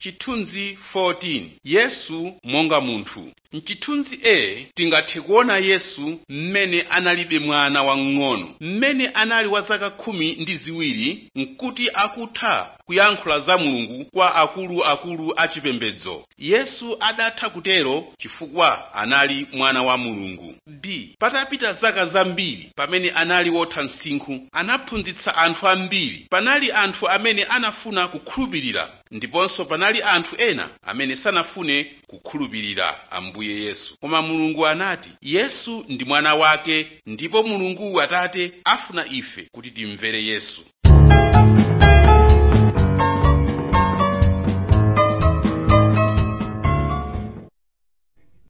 chithunzi 14 yesu monga munthu mchithunzi a tingathe kuona yesu mmene analibe mwana wamng'ono mmene anali wa zaka khumi ndi ziwiri nkuti akutha kuyankhula za mulungu kwa akuluakulu achipembedzo yesu adatha kutero chifukwa anali mwana wa mulungu b patapita zaka zambiri pamene anali wotha msinkhu anaphunzitsa anthu ambiri panali anthu amene anafuna kukhulupirira ndiponso panali anthu ena amene sanafune kukhulupirira ambuye yesu koma mulungu anati yesu ndi mwana wake ndipo mulungu atate afuna ife kuti timvere yesu